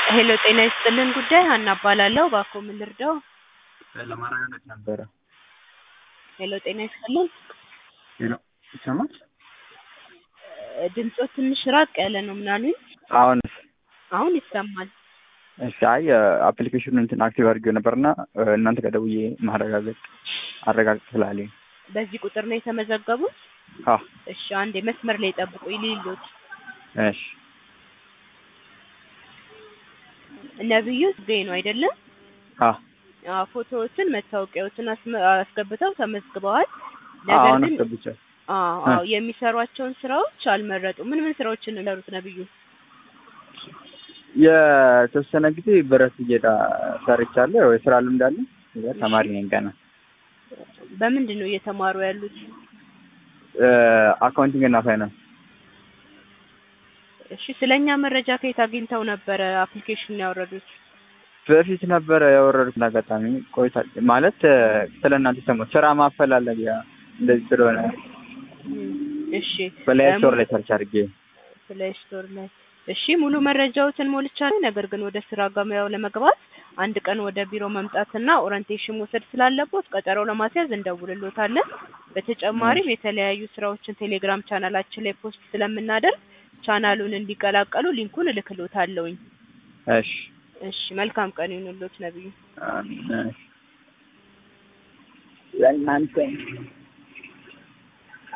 ሄሎ ጤና ይስጥልን ጉዳይ ሀና እባላለሁ። እባክዎ ምን ልርዳው? ለማረጋገጥ ነበረ። ሄሎ ጤና ይስጥልን ሄሎ ይሰማል? እ ድምፅዎ ትንሽ ራቅ ያለ ነው። ምን አሉኝ? አሁንስ? አሁን ይሰማል። እሺ አይ አፕሊኬሽኑን እንትን አክቲቭ አድርጌው ነበርና እ እናንተ ጋር ደውዬ ማረጋገጥ አረጋግጥ ስላለኝ በዚህ ቁጥር ነው የተመዘገቡት? አ እሺ አንዴ መስመር ላይ ጠብቁኝ ልይሎት። እሺ ነብዩ ጽጌ ነው አይደለም? አ አዎ ፎቶዎትን መታወቂያዎትን አስመ- አስገብተው ተመዝግበዋል። ነገር አሁን ግን አስገብቻለሁ። አዎ አዎ የሚሰሯቸውን ስራዎች አልመረጡም። ምን ምን ስራዎችን ነው የሚሰሩት ነብዩ? የተወሰነ ጊዜ ብረት እየዳ ሰርቻለሁ። ያው የስራ ልምድ አለኝ። ያው ተማሪ ነኝ ገና። በምንድን ነው እየተማሩ ያሉት? አካውንቲንግ እና ፋይናንስ እሺ ስለኛ መረጃ ከየት አግኝተው ነበረ አፕሊኬሽኑን ያወረዱት? በፊት ነበረ ያወረዱት አጋጣሚ ቆይታ ማለት ስለ እናንተ ሰሞኑን ስራ ማፈላለጊያ እንደዚህ ስለሆነ እም፣ እሺ በላይ እም፣ ስቶር ላይ ሰርች አድርጌ ፕሌይ ስቶር ላይ እሺ ሙሉ መረጃዎትን ሞልቻለሁ። ነገር ግን ወደ ስራ ገበያው ለመግባት አንድ ቀን ወደ ቢሮ መምጣትና ኦሪንቴሽን መውሰድ ስላለቦት ቀጠሮ ለማስያዝ እንደውልሎታለን። በተጨማሪም የተለያዩ ስራዎችን ቴሌግራም ቻናላችን ላይ ፖስት ስለምናደርግ ቻናሉን እንዲቀላቀሉ ሊንኩን እልክሎታለሁኝ። እሺ እሺ መልካም ቀን ይሁንልዎት ነብዩ። እሺ ለእናንተ